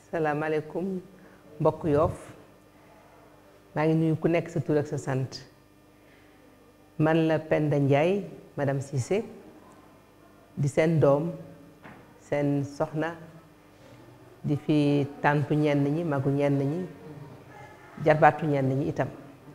salaamaaleykum mbokk yoof maa ngi nuyu ku nekk sa tur ak sa sant man la Penda Ndiaye madame Cissé di seen doom seen soxna di fi tàntu ñenn ñi magu ñenn ñi jarbaatu ñenn ñi itam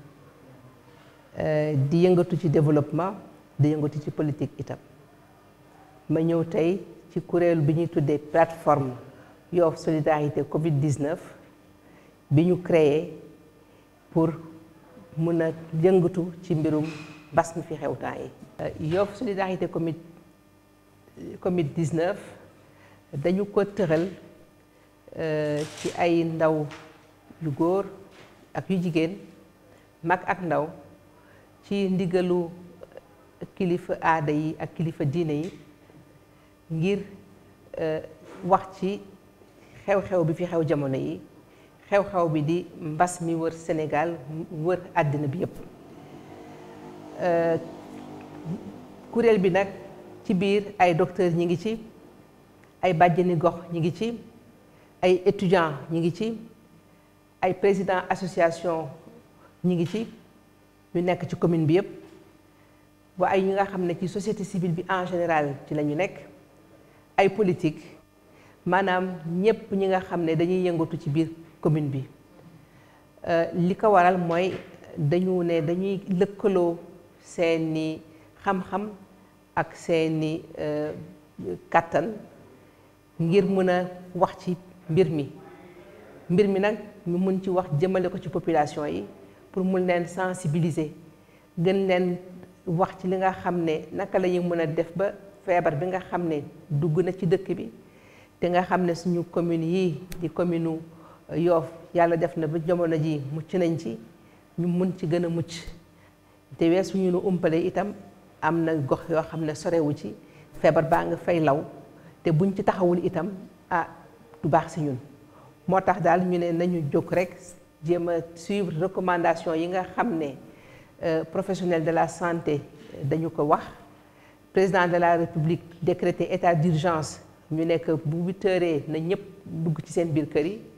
di yëngatu ci développement di yëngatu ci politique itam ma ñëw tey ci kuréel bi ñuy tuddee plateforme Yoff solidarité Covid 19 bi ñu créé pour mun a yëngatu ci mbirum mbas mi fi xew temps yi. Yoff solidarité Covid Covid 19 dañu ko tëral ci ay ndaw yu góor ak yu jigéen mag ak ndaw ci ndigalu kilifa aada yi ak kilifa diine yi ngir wax ci. xew-xew bi fi xew jamono yi xew-xew bi di mbas mi wër Sénégal wër àddina bi yépp kuréel bi nag ci biir ay docteurs ñi ngi ci ay bàjjeni gox ñi ngi ci ay étudiants ñi ngi ci ay président association ñi ngi ci ñu nekk ci commune bi yépp wa ay ñi nga xam ne ci société civile bi en général ci la ñu nekk ay politique maanaam ñépp ñi nga xam ne dañuy yëngatu ci biir commune bi li ko waral mooy dañu ne dañuy lëkkaloo seeni xam-xam ak seeni kàttan ngir mën a wax ci mbir mi mbir mi nag ñu mun ci wax jëmale ko ci population yi pour mun leen sensibiliser gën leen wax ci li nga xam ne naka la ñuy mën a def ba feebar bi nga xam ne dugg na ci dëkk bi te nga xam ne suñu commune yii di commune Yoff yàlla def na ba jamono ji mucc nañ ci ñu mun ci gën a mucc te weesu ñu nu umpale itam am na gox yoo xam ne sorewu ci feebar baa nga fay law te buñ ci taxawul itam ah du baax si ñun moo tax daal ñu ne nañu jóg rek jéem a suivre recommandation yi nga xam ne professionnel de la santé dañu ko wax président de la république décrété état d'urgence ñu nekk bu huit heures na ñëpp dugg ci seen biir kër yi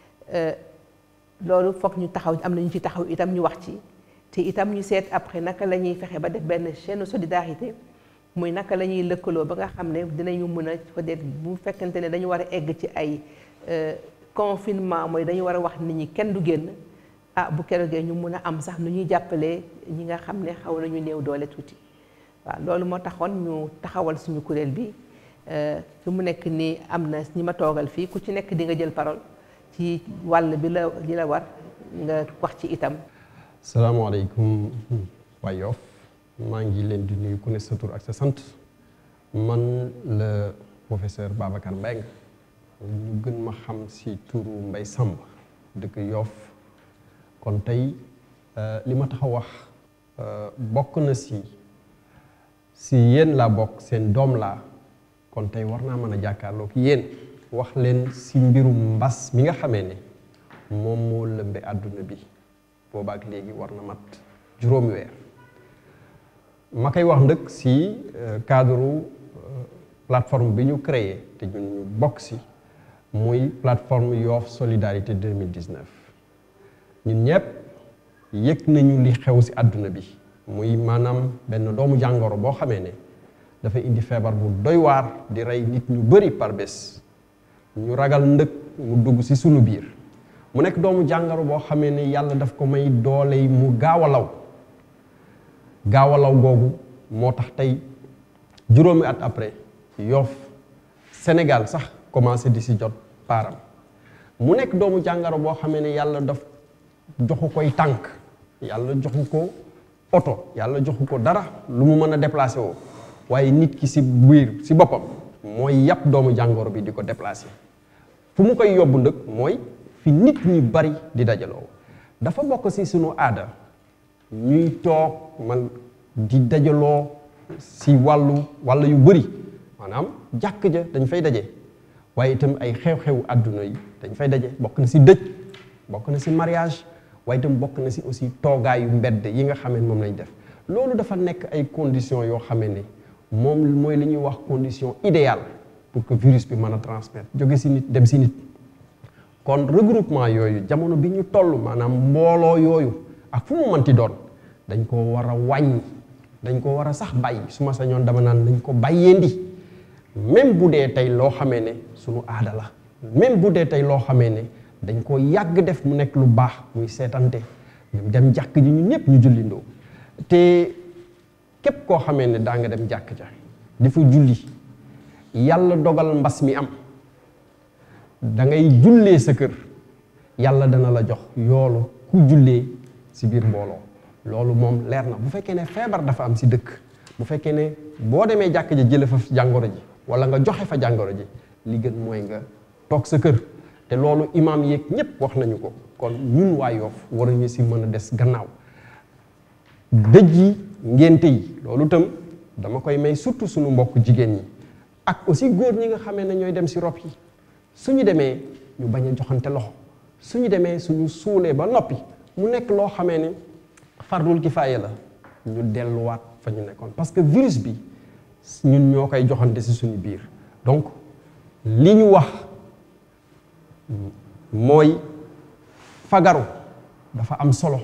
loolu foog ñu taxaw am na ñu ci taxaw itam ñu wax ci te itam ñu seet après naka la ñuy fexe ba def benn chaîne solidarité muy naka la ñuy lëkkaloo ba nga xam ne dinañu mën a peut-être bu fekkente ne dañu war a egg ci ay confinement mooy dañu war a wax nit ñi kenn du génn ah bu keroogee ñu mun a am sax nu ñuy jàppalee ñi nga xam ne xaw nañu néew doole tuuti waaw loolu moo taxoon ñu taxawal suñu kuréel bi. fi mu nekk nii am na ñi ma toogal fii ku ci nekk di nga jël parole ci wàll bi la li la war nga wax ci itam. salaamaaleykum waa Yoff maa ngi leen di nuyu ku ne sa tur ak sa sant man la professeur Babacar Mbengue ñu gën ma xam si turu Mbay Samb dëkk Yoff kon tey li ma tax a wax bokk na si si yéen laa bokk seen doom laa. kon tey war naa mën a jàkkaarloog yéen wax leen si mbirum mbas mi nga xamee ne moom moo lëmbe àdduna bi boobaak léegi war na mat juróomi weer ma koy wax ndëkk si cadre plateforme bi ñu créé te ñun ñu bokk si muy plateforme Yoff solidarité 2019 ñun ñëpp yëg nañu li xew si àdduna bi muy maanaam benn doomu jàngoro boo xamee ne dafa indi feebar bu doy waar di rey nit ñu bari par bés ñu ragal ndëkk mu dugg ci sunu biir mu nekk doomu jàngoro boo xamee ne yàlla daf ko may doole yi mu gaaw a law gaaw a law googu moo tax tey juróomi at après Yoff Sénégal sax commencé di ci jot paaram mu nekk doomu jàngoro boo xamee ne yàlla daf joxu koy tànk yàlla joxu ko oto yàlla joxu ko dara lu mu mën a déplacé woo waaye nit ki ci biir ci boppam mooy yàpp doomu jàngoro bi di ko déplacer fu mu koy yóbbu ndëkk mooy fi nit ñi bari di dajaloo dafa bokk ci sunu aada ñuy toog man di dajaloo ci wàllu wàll yu bari maanaam jàkk ja dañ fay daje waaye itam ay xew-xewu àdduna yi dañ fay daje bokk na ci dëj bokk na ci mariage waaye itam bokk na ci aussi toogaayu mbedd yi nga xamee moom lañ def loolu dafa nekk ay conditions yoo xamee ne moom mooy li ñuy wax condition idéale pour que virus bi mën a transmettre jóge ci nit dem ci nit kon regroupement yooyu jamono bi ñu toll maanaam mbooloo yooyu ak fu mu mënti doon dañ ko war a wàññi dañ ko war a sax bàyyi su ma sañoon dama naan dañ ko bàyyeendi même bu dee tey loo xamee ne sunu aada la même bu dee tey loo xamee ne dañ ko yàgg def mu nekk lu baax muy seetante ñu dem jàkk ji ñu ñëpp ñu jullindoo te képp koo xamee ne daa nga dem jàkk ja di fa julli yàlla dogal mbas mi am da ngay jullee sa kër yàlla dana la jox yoolu ku jullee si biir mbooloo loolu moom leer na bu fekkee ne feebar dafa am si dëkk bu fekkee ne boo demee jàkk ja jële fa jàngoro ji wala nga joxe fa jàngoro ji li gën mooy nga toog sa kër te loolu imaam yeeg ñépp wax nañu ko kon ñun waa Yoff war nañu si mën a des gannaaw dëj yi ngénte yi loolu itam dama koy may surtout suñu mbokk jigéen ñi ak aussi góor ñi nga xamee ne ñooy dem si rob yi suñu demee ñu bañ a joxante loxo suñu demee suñu suulee ba noppi mu nekk loo xamee ne fardul kifaaya la ñu delluwaat fa ñu nekkoon parce que virus bi ñun ñoo koy joxante si suñu biir donc li ñu wax mooy fagaru dafa am solo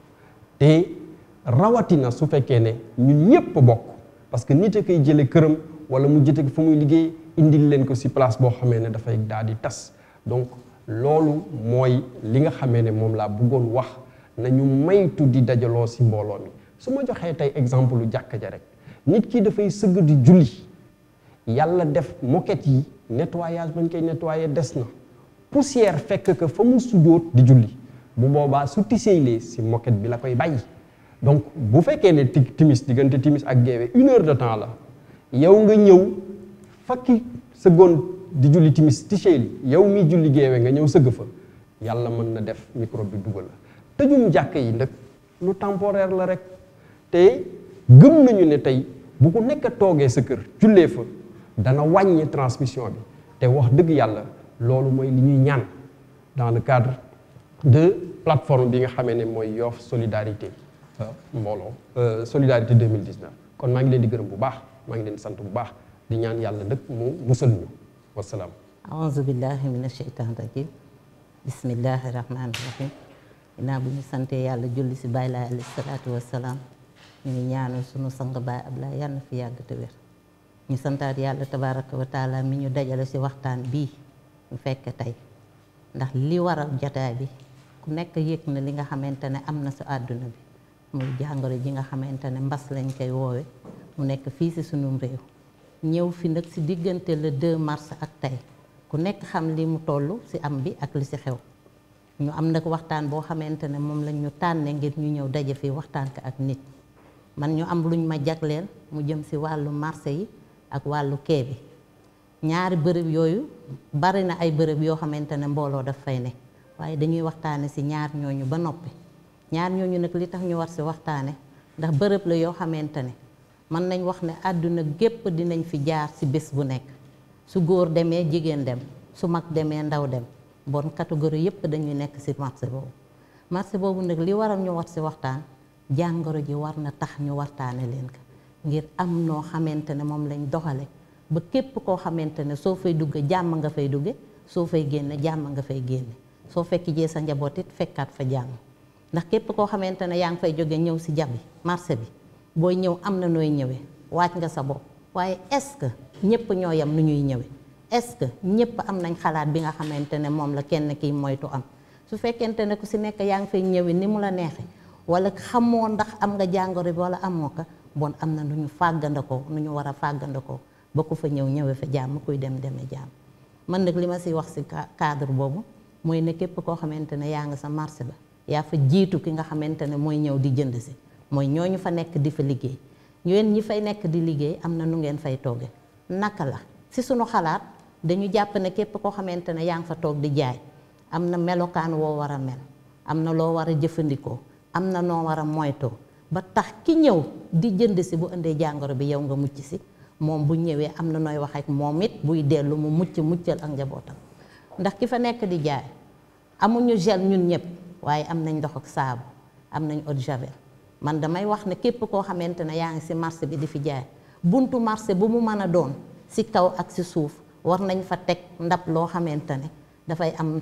te rawatina su fekkee ne ñun ñépp bokk parce que nit a koy jële këram wala mu jëte fa muy liggéey indil leen ko si place boo xamee ne dafay daal di tas donc loolu mooy li nga xamee ne moom laa bëggoon wax nañu maytu di dajaloo si mbooloo mi su ma joxee tey exemple lu jàkka ja rek nit ki dafay sëgg di julli yàlla def moquette yi nettoyage bañ koy nettoyer des na poussière fekk que fa mu sujjóot di julli bu boobaa su tiseelee si moquette bi la koy bàyyi donc bu fekkee ne ti timis diggante timis ak geewe une heure de temps la yow nga ñëw fakki sëggoon di julli timis tiseeli yow mi julli geewe nga ñëw sëgg fa yàlla mën na def microbe bi dugal la tëjum jàkk yi nag lu temporaire la rek te gëm nañu ne tey bu ko nekk toogee sa kër jullee fa dana wàññi transmission bi te wax dëgg yàlla loolu mooy li ñuy ñaan dans le cadre de plateforme bi nga xamee ne mooy Yoff solidarité mbooloo solidarité 2019 kon maa ngi leen di gërëm bu baax maa ngi leen di sant bu baax di ñaan yàlla nag mu musal ñu wasalaam aouzu billahi min asheytan rajim bismillahi rahmani rahim ginnaaw bu ñu santee yàlla julli si bàyyi laay alayhi salaatu wasalaam ñu ngi ñaanal sunu sang baay Ablaay yàlla na fi yàgg te wér ñu santaat yàlla tabaraka wa taala mi ñu dajale si waxtaan bii ñu fekk tey ndax li waral jataay bi ku nekk yëg na li nga xamante ne am na si àdduna bi muy jàngoro ji nga xamante ne mbas lañ koy woowe mu nekk fii si sunum réew ñëw fi nag si diggante le 2 mars ak tey ku nekk xam li mu toll si am bi ak li si xew ñu am nag waxtaan boo xamante ne moom lañ ñu tànne ngir ñu ñëw daje fi waxtaan ko ak nit man ñu am luñ ma jagleel mu jëm si wàllu marché yi ak wàllu kee bi ñaari bërëb yooyu bari na ay bërëb yoo xamante ne mbooloo daf fay ne waaye dañuy waxtaane si ñaar ñooñu ba noppi ñaar ñooñu nag li tax ñu war si waxtaane ndax bërëb la yoo xamante ne mën nañ wax ne àdduna gépp dinañ fi jaar si bés bu nekk su góor demee jigéen dem su mag demee ndaw dem bon catégorie yépp dañuy nekk si marché boobu marché boobu nag li waral ñu war si waxtaan jàngoro ji war na tax ñu waxtaane leen ko ngir am noo xamante ne moom lañ doxale ba képp koo xamante ne soo fay dugge jàmm nga fay dugge soo fay génne jàmm nga fay génne soo fekk jee sa njaboot it fekkaat fa jàmm ndax képp koo xamante ne yaa ngi fay jóge ñëw si jabi marché bi booy ñëw am na nooy ñëwee waaj nga sa bopp waaye est-ce que ñépp ñoo yam nu ñuy ñëwee est-ce que ñépp am nañ xalaat bi nga xamante ne moom la kenn kiy moytu am su fekkente ne ku si nekk yaa ngi fay ñëwee ni mu la neexee wala xamoo ndax am nga jàngoro bi wala amoo ko bon am na nu ñu fàggandakoo nu ñu war a fàggandakoo ba ku fa ñëw ñëwee fa jàmm kuy dem demee jàmm man nag li ma si wax si cadre boobu mooy ne képp koo xamante ne yaa nga sa marché ba yaa fa jiitu ki nga xamante ne mooy ñëw di jënd si mooy ñooñu fa nekk di fa liggéey yéen ñi fay nekk di liggéey am na nu ngeen fay tooge naka la si sunu xalaat dañu jàpp ne képp koo xamante ne yaa ngi fa toog di jaay am na melokaan woo war a mel am na loo war a jëfandikoo am na noo war a moytoo ba tax ki ñëw di jënd si bu indee jàngoro bi yow nga mucc si moom bu ñëwee am na nooy wax ak moom it buy dellu mu mucc muccal ak njabootam ndax ki fa nekk di jaay amuñu gel ñun ñëpp waaye am nañ ndox ak saabu am nañ eau de javel man damay wax ne képp koo xamante ne yaa ngi si marché bi di fi jaay buntu marché bu mu mën a doon si kaw ak si suuf war nañ fa teg ndab loo xamante ne dafay am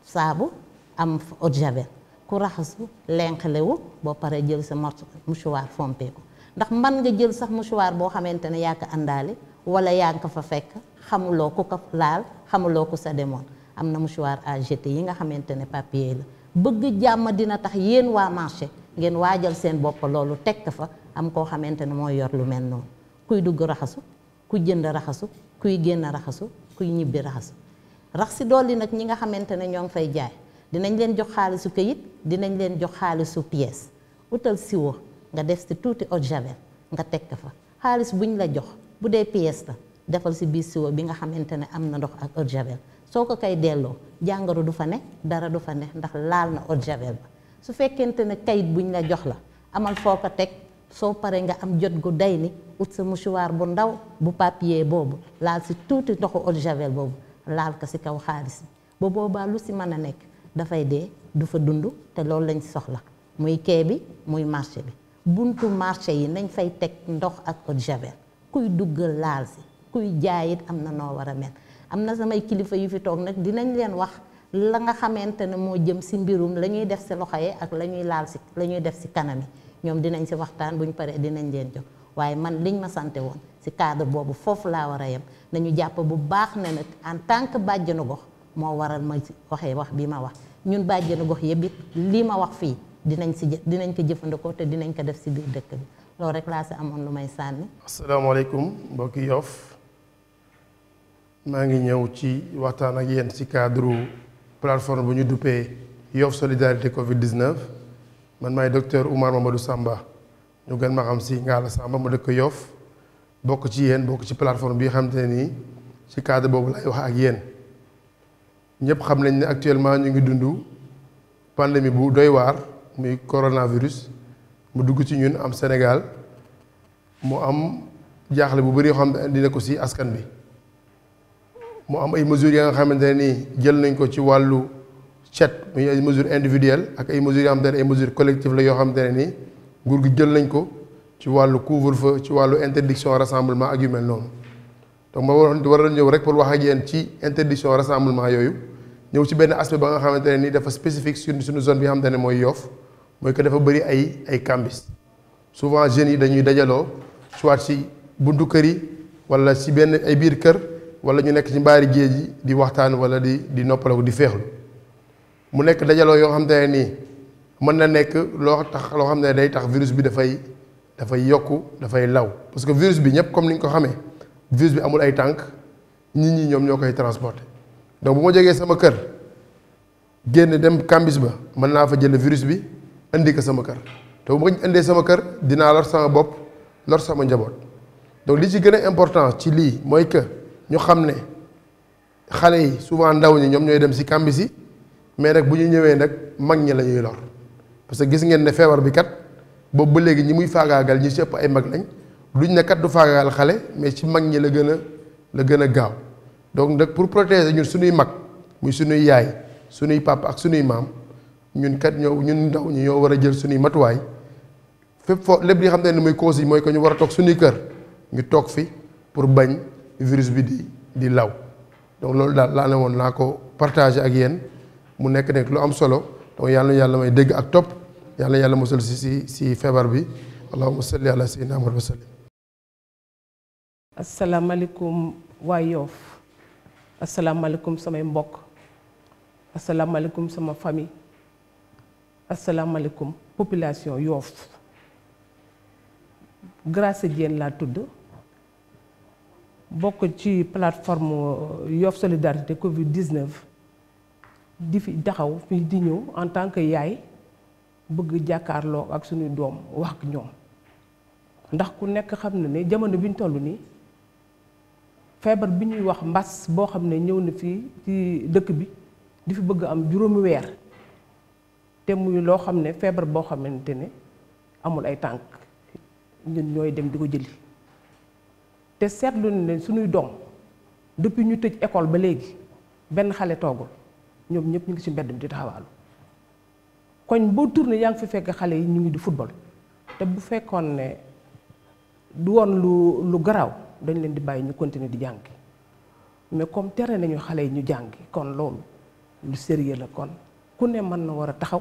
saabu am eau de javel ku raxasu lenqalewu boo paree jël sa morceau mouchoir fompee ko ndax mën nga jël sax mouchoir boo xamante ne yaa ko àndaale wala yaa ngi ko fa fekk xamuloo ku ko laal xamuloo ku sa demoon am na mouchoir à jeter yi nga xamante ne papier la bëgg jàmm dina tax yéen waa marché ngeen waajal seen bopp loolu teg ko fa am koo xamante ne mooy yor lu mel noonu kuy dugg raxasu kuy jënd raxasu kuy génn raxasu kuy ñibbi raxasu rax si dolli nag ñi nga xamante ne ñoo ngi fay jaay dinañ leen jox xaalisu këyit dinañ leen jox xaalisu pièce utal siwo nga def si tuuti eau de javel nga teg ko fa xaalis buñ la jox bu dee pièce la defal si biir siwo bi nga xamante ne am na ndox ak eau de javel soo ko koy delloo jàngoro du fa ne dara du fa ne ndax laal na eau de javel ba su fekkente ne kayit buñ la jox la amal foo ko teg soo paree nga am jot gu day ni ut sa mouchoir bu ndaw bu papier boobu laal si tuuti ndoxu eau de javel boobu laal ko si kaw xaalis bi ba boobaa lu si mën a nekk dafay dee du fa dund te loolu lañ soxla muy kee bi muy marché bi buntu marché yi nañ fay teg ndox ak eau de javel kuy dugg laal si kuy jaayit am na noo war a mel am na samay kilifa yu fi toog nag dinañ leen wax la nga xamante ne moo jëm si mbirum la ñuy def si loxo yi ak la ñuy laal si la ñuy def si kanam yi ñoom dinañ si waxtaan bu ñu paree dinañ leen jox waaye man liñ ma sante woon si cadre boobu foofu laa war a yem nañu jàpp bu baax ne nag en tant que bàjjenu gox moo waral ma waxee wax bi ma wax ñun bàjjenu gox yëpp it lii ma wax fii dinañ si dinañ ko jëfandikoo te dinañ ko def si biir dëkk bi loolu rek laa si amoon lu may sànni. asalaamaaleykum mbokki Yoff maa ngi ñëw ci waxtaan ak yéen ci cadre plateforme bu ñu duppee Yoff solidarité Covid 19 man maay docteur Oumar Mamadou Samba ñu gën ma xam ci Ngalla Samba mu dëkk Yoff bokk ci yéen bokk ci plateforme bi xam te ne nii ci cadre boobu lay wax ak yéen ñëpp xam nañ ne actuellement ñu ngi dund pandémie bu doy waar muy coronavirus mu dugg ci ñun am Sénégal mu am jaaxle bu bëri yoo xam ne dina ko ci askan bi. mu am ay mesures ya nga xamante ne nii jël nañ ko ci wàllu cet muy ay mesures individuelles ak ay mesures yoo xamante ne ay mesures collectives la yoo xamante ne nii nguur gi jël nañ ko ci wàllu couvre-feu ci wàllu interdiction rassemblement ak yu mel noonu donc ma waroon war a ñëw rek pour wax ak yéen ci interdiction rassemblement yooyu ñëw ci benn aspect ba nga xamante ne nii dafa spécifique sur suñu zone bi nga xamante ne mooy Yoff mooy que dafa bëri ay ay cambis souvent jeunes yi dañuy dajaloo soit ci buntu kër yi wala ci benn ay biir kër. wala ñu nekk ci mbaari géej yi di waxtaan wala di di noppaloo di feexlu mu nekk dajaloo yoo xam te ne nii mën na nekk loo tax loo xam ne day tax virus bi dafay dafay yokku dafay law parce que virus bi ñëpp comme ni ñu ko xamee virus bi amul ay tànk nit ñi ñoom ñoo koy transporter donc bu ma jógee sama kër génn dem kambis ba mën naa fa jël virus bi indi ko sama kër te bu ma ko indee sama kër dinaa lor sama bopp lor sama njaboot donc li ci gën a important ci lii mooy que. ñu xam ne xale yi souvent ndaw ñi ñoom ñooy dem ci kambis yi mais nag bu ñu ñëwee nag mag ñi la ñuy lor parce que gis ngeen ne feebar bi kat boobu ba léegi ñi muy faagaagal ñi ci ëpp ay mag lañ duñ ne kat du faagaagal xale mais ci mag ñi la gën a la gën a gaaw donc nag pour protéger ñun suñuy mag muy suñuy yaay suñuy papa ak suñuy maam ñun kat ñoo ñun ndaw ñi ñoo war a jël suñuy matuwaay fépp foo lépp li xam ne ni muy cause yi mooy que ñu war a toog suñuy kër ñu toog fi pour bañ. virus bi di di law donc loolu daal laa ne woon naa ko partager ak yéen mu nekk nekk lu am solo donc yàlla na yàlla may dégg ak topp yàlla yàlla musal si si si feebar bi allahumma salli ala sayyidina Muhammad wa sallim asalaamaaleykum waa Yoff asalaamaaleykum samay mbokk asalaamaaleykum sama famille asalaamaaleykum population Yoff Grâce Diène laa tudd bokk ci plateforme Yoff solidarité Covid 19 di fi taxaw fi di ñëw en tant que yaay bëgg jàkkaarloo ak suñuy doom wax ak ñoom ndax ku nekk xam na ne jamono bi ñu toll nii feebar bi ñuy wax mbas boo xam ne ñëw na fii ci dëkk bi di fi bëgg am juróomi weer te muy loo xam ne feebar boo xamante ne amul ay tànk ñun ñooy dem di ko jëli. te seetlu ne suñuy doom depuis ñu tëj école ba léegi benn xale toogul ñoom ñëpp ñu ngi ci mbedd mi di taxawaalu koñ boo tourné yaa ngi fi fekk xale yi ñu ngi di football te bu fekkoon ne du woon lu lu garaaw dañ leen di bàyyi ñu continuer di jàngi mais comme tere nañu xale yi ñu jàngi kon loolu lu sérieux la kon ku ne mën na war a taxaw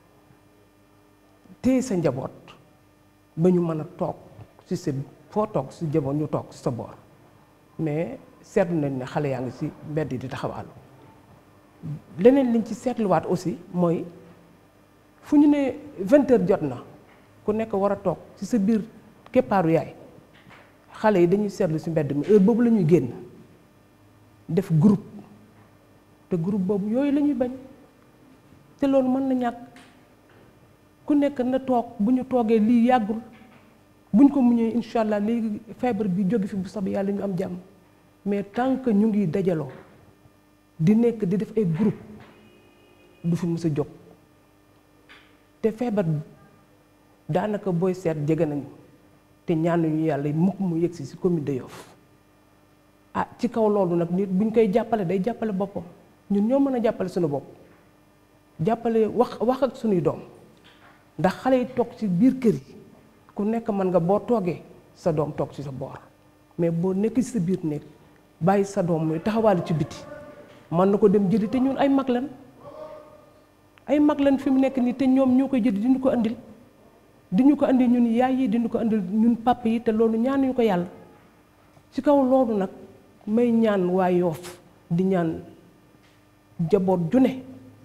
téye sa njaboot ba ñu mën a toog ci sa foo toog si jaboot ñu toog si sa boor mais seetlu nañ ne xale yaa ngi ci mbedd di taxawaalu leneen liñ ci seetluwaat aussi mooy fu ñu ne vingt heures jot na ku nekk war a toog ci sa biir keppaaru yaay xale yi dañuy seetlu ci mbedd mi heure boobu la ñuy génn def groupe te groupe boobu yooyu la ñuy bañ te loolu mën na ñàkk ku nekk na toog bu ñu toogee lii yàggul buñ ko muñee incha allah léegi feebar bi jóge fi bu soobee yàlla ñu am jàmm mais tant que ñu ngi dajaloo di nekk di def ay groupe du fi mës a jóg te feebar daanaka booy seet jege nañu te ñaanuñu yàlla mukk mu yegsi ci commune de Yoff ah ci kaw loolu nag nit buñ koy jàppale day jàppale boppam ñun ñoo mën a jàppale suñu bopp jàppale wax wax ak suñuy doom ndax xale yi toog ci biir kër yi ku nekk mën nga boo toogee sa doom toog ci sa boor mais boo nekk ci sa biir néeg bàyyi sa doom muy taxawaalu ci biti mën na ko dem jëli te ñun ay mag lan ay mag lan fi mu nekk nii te ñoom ñoo koy jëli diñu ko andil diñu ko andil ñun yaay yi diñu ko andil ñun papa yi te loolu ñaanuñu ko yàlla ci kaw loolu nag may ñaan waa Yoof di ñaan jaboot ju ne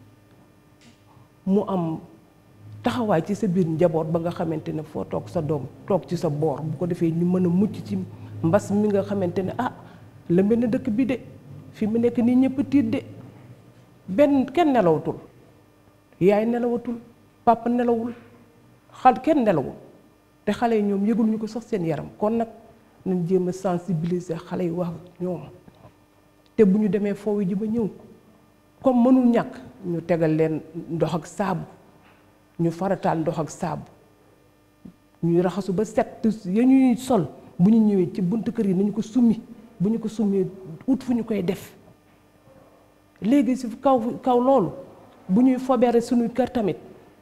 mu am taxawaay ci sa biir njaboot ba nga xamante ne foo toog sa doom toog ci sa boor bu ko defee ñu mën a mucc ci mbas mi nga xamante ne ah lëmbe na dëkk bi de fi mu nekk nii ñëpp tiit de benn kenn nelawatul yaay nelawatul papa nelawul xal kenn nelawul te xale yi ñoom yëgul ñu ko sax seen yaram kon nag nañ jéem a sensibiliser xale yi wax ñoom te bu ñu demee foofu ji ba ñëw comme mënul ñàkk ñu tegal leen ndox ak saabu ñu farataal ndox ak saabu ñuy raxasu ba set ya ñuy sol bu ñu ñëwee ci buntu kër yi nañu ko summi bu ñu ko summee ut fu ñu koy def léegi si kaw kaw loolu bu ñuy fobeere suñu kër tamit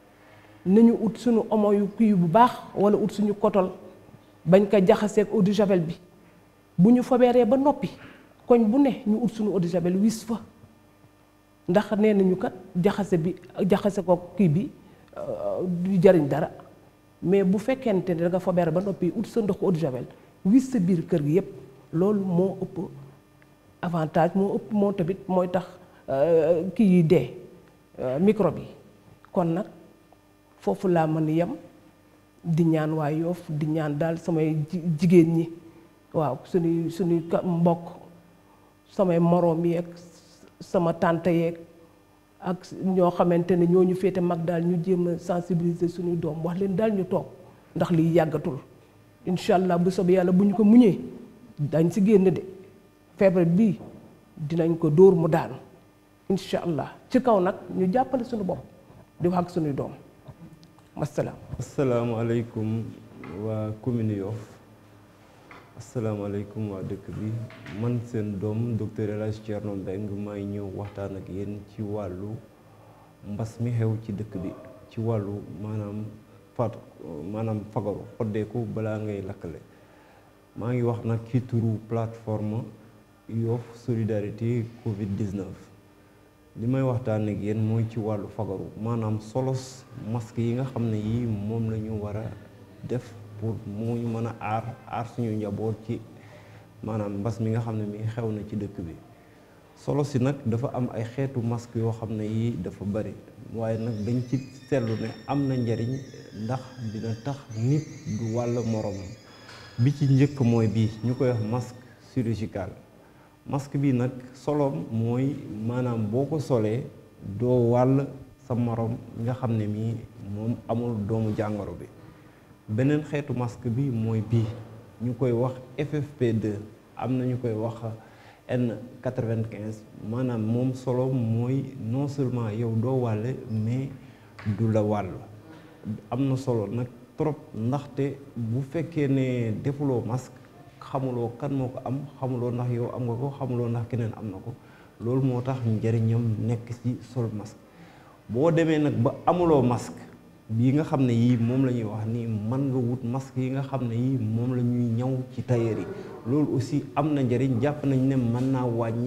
nañu ut suñu omo yu kii bu baax wala ut suñu kotol bañ ko jaxaseeg eau de javel bi bu ñu fobeeree ba noppi koñ bu ne ñu ut suñu eau de javel wis fa ndax nee nañu kat jaxase bi jaxase ko kii bi du jariñ dara mais bu fekkente ne da nga fobeere ba noppi ut sa ndox eau de javel wis sa biir kër gi yépp loolu moo ëpp avantage moo ëpp moo tamit mooy tax kii yi dee microbe yi kon nag foofu laa mën yem di ñaan waa Yoof di ñaan daal samay jigéen ñi waaw suñuy suñuy mbokk samay moroom yeeg sama tante yeeg ak ñoo xamante ne ñoo ñu féete mag daal ñu jéem a sensibiliser suñuy doom wax leen daal ñu toog ndax liy yàggatul incha allah bu soobee yàlla bu ñu ko muñee dañ si génn de feebar bii dinañ ko dóor mu daanu incha allah ci kaw nag ñu jàppale suñu bopp di wax ak suñuy doom wasalaam. asalaamaaleykum waa commune Yoff asalaamaaleykum waa dëkk bi man seen doom docteur El Hadj Thierno Mbengue may ñëw waxtaan ak yéen ci wàllu mbas mi xew ci dëkk bi ci wàllu maanaam fat maanaam fagaru xoddeeku balaa ngay lakkale maa ngi wax nag ci turu plateforme Yoff solidarité Covid 19 li may waxtaan ak yéen mooy ci wàllu fagaru maanaam solos masque yi nga xam ne yii moom la ñu war a def pour mu ñu mën a aar aar suñu njaboot ci maanaam mbas mi nga xam ne mi xew na ci dëkk bi solo si nag dafa am ay xeetu masque yoo xam ne yii dafa bari waaye nag dañ ci seetlu ne am na njariñ ndax dina tax nit du wàll moroomam bi ci njëkk mooy bii ñu koy wax masque chirurgical masque bi nag soloom mooy maanaam boo ko solee doo wàll sa moroom nga xam ne mii moom amul doomu jàngoro bi beneen xeetu masque bi mooy bii ñu koy wax FFP2 am na ñu koy wax N95 maanaam moom solo mooy non seulement yow doo wàlle mais du la wàll am na solo nag trop ndaxte bu fekkee ne defuloo masque xamuloo kan moo ko am xamuloo ndax yow am nga ko xamuloo ndax keneen am na ko loolu moo tax njëriñam nekk ci sol masque boo demee nag ba amuloo masque bii nga xam ne yii moom la ñuy wax ni mën nga wut masque yi nga xam ne yii moom la ñuy ñaw ci tailleur yi loolu aussi am na njëriñ jàpp nañ ne mën naa wàññi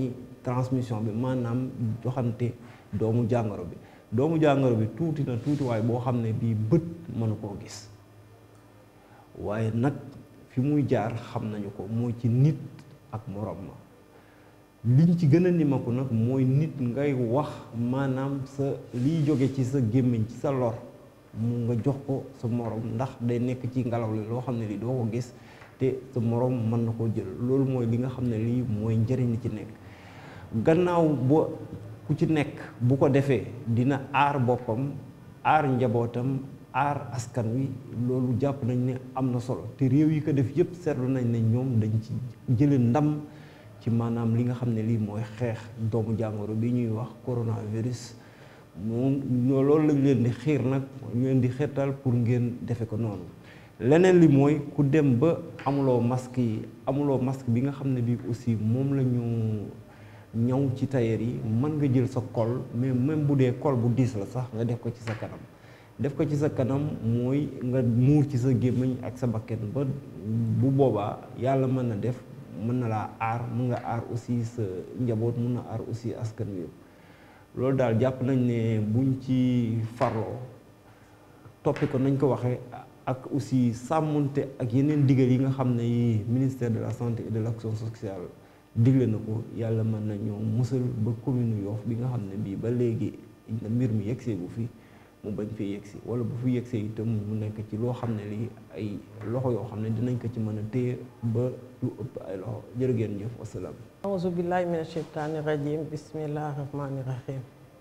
transmission bi maanaam joxante doomu jàngoro bi doomu jàngoro bi tuuti na tuuti waaye boo xam ne bii bët mënu koo gis waaye nag fi muy jaar xam nañu ko mooy ci nit ak morom ma liñ ci gën a nimaku nag mooy nit ngay wax maanaam sa liy jóge ci sa gémmiñ ci sa lor mu nga jox ko sa morom ndax day nekk ci ngelaw li loo xam ne lii doo ko gis te sa morom mën na koo jël loolu mooy li nga xam ne lii mooy njëriñ li ci nekk gannaaw ba ku ci nekk bu ko defee dina aar boppam aar njabootam aar askan wi loolu jàpp nañ ne am na solo te réew yi ko def yëpp seetlu nañ ne ñoom dañ ci jële ndam ci maanaam li nga xam ne lii mooy xeex doomu jàngoro bi ñuy wax coronavirus moom loolu lañ leen di xiir nag ñu leen di xeetal pour ngeen defe ko noonu leneen li mooy ku dem ba amuloo masque yi amuloo masque bi nga xam ne bii aussi moom la ñu ñaw ci tailleur yi mën nga jël sa col mais même bu dee col bu diis la sax nga def ko ci sa kanam def ko ci sa kanam mooy nga muur ci sa gémmiñ ak sa bakken ba bu boobaa yàlla mën na def mën na laa aar mën nga aar aussi sa njaboot mën na aar aussi askan wi yëpp loolu daal jàpp nañ ne buñ ci farloo toppi ko nañ ko waxee ak aussi sàmmonte ak yeneen digal yi nga xam ne yi ministère de la santé et de l'action sociale digle na ko yàlla mën na ñoo musal ba commune Yoff bi nga xam ne bii ba léegi mbir mi yegsee bu fi mu bañ fee yegsi wala bu fi yegsee itam mu nekk ci loo xam ne lii ay loxo yoo xam ne dinañ ko ci mën a téye ba lu ëpp ay loxo jërë ngeen jëf wasalaam auzu billahi mina sheytaani rajim bismillahi rahmaani rahim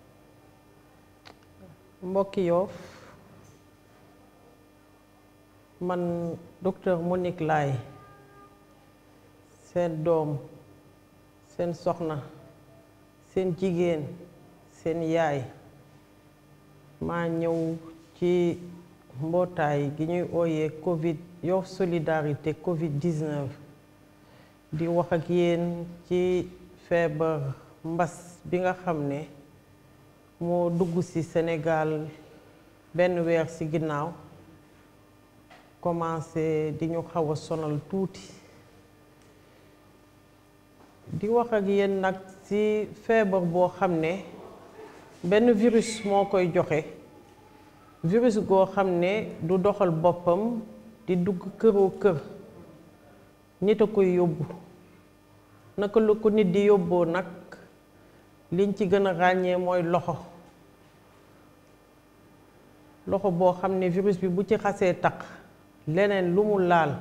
mbokki Yoff man docteur Monique Laye seen doom seen soxna seen jigéen seen yaay maa ñëw ci mbootaay gi ñuy ooyee Covid Yoff solidarité Covid 19 di wax ak yéen ci feebar mbas bi nga xam ne moo dugg ci Sénégal benn weer ci ginnaaw commencé di ñu xaw a sonal tuuti di wax ak yéen nag ci feebar boo xam ne benn virus moo koy joxe virus goo xam ne du doxal boppam di dugg këroo kër nit a koy yóbbu naka la ko nit di yóbboo nag liñ ci gën a ràññee mooy loxo loxo boo xam ne virus bi bu ci xasee taq leneen lu mu laal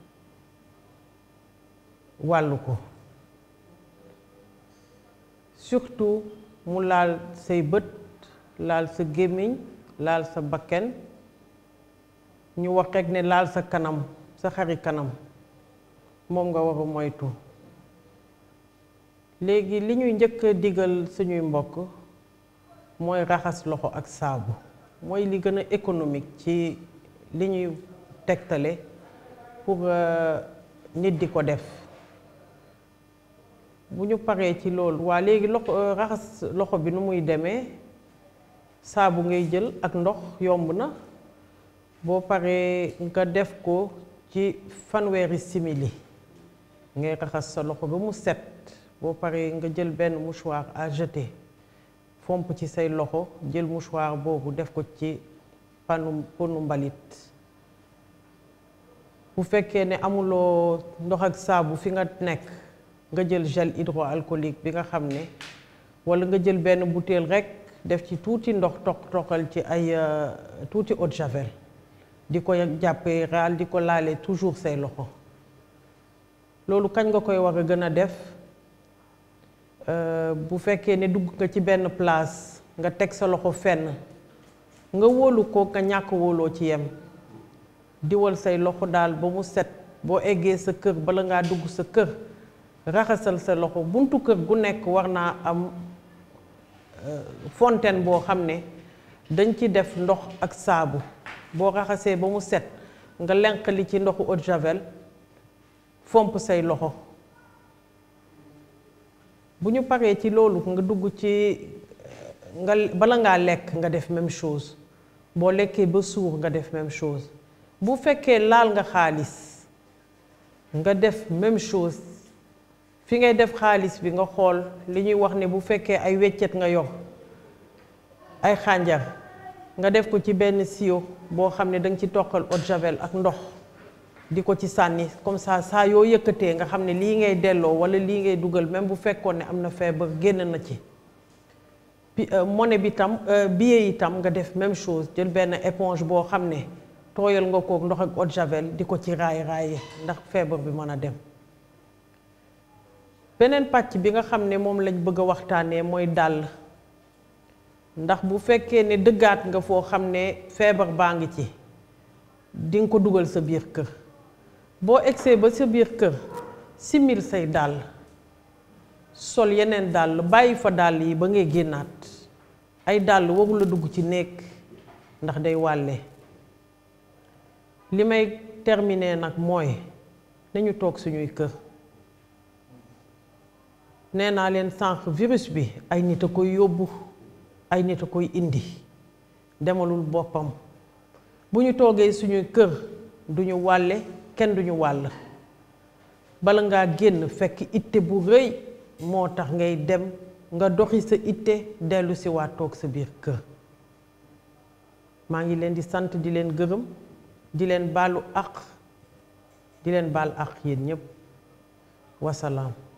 wàllu ko surtout mu laal say bët laal sa gémmiñ laal sa bakken ñu wax rekk ne laal sa kanam sa xari kanam moom nga war a moytu léegi li ñuy njëkk a digal suñuy mbokk mooy raxas loxo ak saabu mooy li gën a économique ci li ñuy tegtale pour nit di ko def bu ñu paree ci loolu waa léegi loxo raxas loxo bi nu muy demee saabu ngay jël ak ndox yomb na boo paree nga def ko ci fanweeri simili ngay raxas sa loxo ba mu set boo paree nga jël benn mouchoir à jeter fomp ci say loxo jël mouchoir boobu def ko ci panu ponu mbalit bu fekkee ne amuloo ndox ak saabu fi nga nekk nga jël gel hydroalcoolique bi nga xam ne walla nga jël benn bouteille rekk def ci tuuti ndox toq toqal ci ay tuuti eau de javel di ko jàppee raal di ko laale toujours say loxo loolu kañ nga koy war a gën a def bu fekkee ne dugg nga ci benn place nga teg sa loxo fenn nga wóolu ko nga ñàkk wóoloo ci yem diwal say loxo daal ba mu set boo eggee sa kër bala ngaa dugg sa kër raxasal sa loxo buntu kër gu nekk war naa am fontaine boo xam ne dañ ci def ndox ak saabu boo raxasee ba mu set nga lenq li ci ndoxu eau de javel fomp say loxo bu ñu paree ci loolu nga dugg ci nga bala ngaa lekk nga def même chose boo lekkee ba suur nga def même chose bu fekkee laal nga xaalis nga def même chose fi ngay def xaalis bi nga xool li ñuy wax ne bu fekkee ay weccet nga yor ay xànjar nga def ko ci benn sio boo xam ne danga ci toqal eau de javel ak ndox di ko ci sànni comme ça saa yoo yëkkatee nga xam ne lii ngay delloo wala lii ngay dugal même bu fekkoon ne am na feebar génn na ci bi monnaie bi tam billet yi tam nga def même chose jël benn éponge boo xam ne tooyal nga kook ndox ak eau de javel di ko ci raay raaye ndax feebar bi mën a dem beneen pàcc bi nga xam ne moom lañ bëgg a waxtaanee mooy dàll ndax bu fekkee ne dëggaat nga foo xam ne feebar baa ngi ci di nga ko dugal sa biir kër boo egsee ba sa biir kër simil say dàll sol yeneen dàll bàyyi fa dàll yi ba ngay génnaat ay dàll warul a dugg ci néeg ndax day wàlle li may terminer nag mooy nañu toog suñuy kër nee naa leen sànq virus bi ay nit a koy yóbbu ay nit a koy indi demalul boppam bu ñu toogee suñuy kër duñu wàlle kenn duñu wàll bala ngaa génn fekk itte bu rëy moo tax ngay dem nga doxi sa itte dellu si waat toog sa biir kër maa ngi leen di sant di leen gërëm di leen baalu àq di leen baal àq yéen ñépp wasalaam